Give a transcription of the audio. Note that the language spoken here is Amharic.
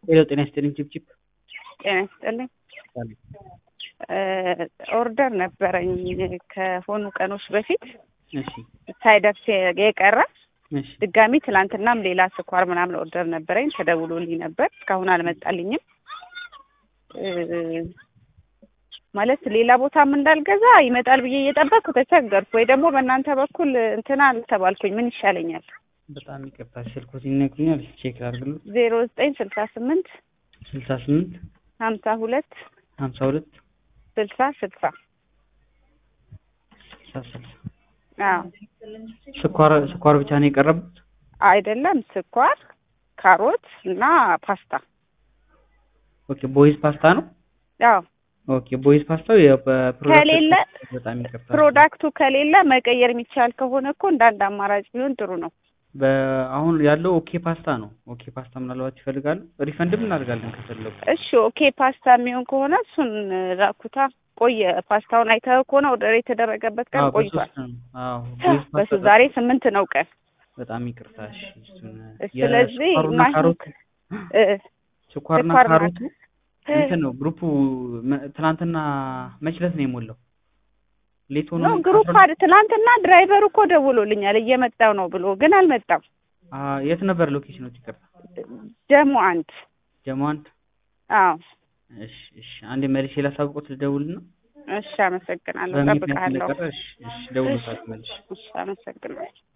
ሄሎ ጤና ይስጥልኝ ቺፕቺፕ ጤና ይስጥልኝ። ኦርደር ነበረኝ ከሆኑ ቀኖች በፊት እሺ ሳይደርስ የቀረ እሺ ድጋሚ ትላንትናም ሌላ ስኳር ምናምን ኦርደር ነበረኝ ተደውሎልኝ ነበር። እስካሁን አልመጣልኝም። እ ማለት ሌላ ቦታም እንዳልገዛ ይመጣል ብዬ እየጠበቅኩ ተቸገርኩ። ወይ ደግሞ በእናንተ በኩል እንትና አልተባልኩኝ። ምን ይሻለኛል? በጣም ይቅርታ ስልኮት ይነግሩኛል ቼክ ላድርግልዎት ዜሮ ዘጠኝ ስልሳ ስምንት ስልሳ ስምንት ሀምሳ ሁለት ሀምሳ ሁለት ስልሳ ስልሳ ስልሳ ስልሳ አዎ ስኳር ስኳር ብቻ ነው የቀረቡት አይደለም ስኳር፣ ካሮት እና ፓስታ። ኦኬ ቦይዝ ፓስታ ነው አዎ ኦኬ ቦይዝ ፓስታው የፕሮዳክት ከሌለ በጣም ይቅርታ ፕሮዳክቱ ከሌለ መቀየር የሚቻል ከሆነ እኮ እንደ አንድ አማራጭ ቢሆን ጥሩ ነው። በአሁን ያለው ኦኬ ፓስታ ነው ኦኬ ፓስታ ምናልባት ይፈልጋሉ ሪፈንድም እናደርጋለን ከፈለጉ እሺ ኦኬ ፓስታ የሚሆን ከሆነ እሱን ላኩታ። ቆየ ፓስታውን አይተኸው ከሆነ ኦርደር የተደረገበት ቀን አዎ ቆይቷል። በሶስት ነው አዎ ቦይዝ በሱ ፓስታ ዛሬ ስምንት ነው ቀን። በጣም ይቅርታ እሺ እሱን ስለዚህ የስኳሩና ማሽን ካሮቱ እ ስኳርና ስኳርና ካሮቱ እንትን ነው ግሩፑ መ- ትናንትና መች ዕለት ነው የሞላው ሌት ሆኖ ነው ግሩፕ አድ ትናንትና ድራይቨሩ እኮ ደውሎልኛል እየመጣው ነው ብሎ ግን አልመጣም። አ የት ነበር ሎኬሽኖች ይቅርታ ደግሞ አንድ ጀሞ አንድ አዎ እሺ እሺ አንዴ መልሼ ላሳውቆት ልደውልና እሽ አመሰግናለሁ። በምክንያት እጠብቅሃለሁ። እንደቀረ እሺ እሺ ደውሎታል መልሼ እሺ አመሰግናለሁ።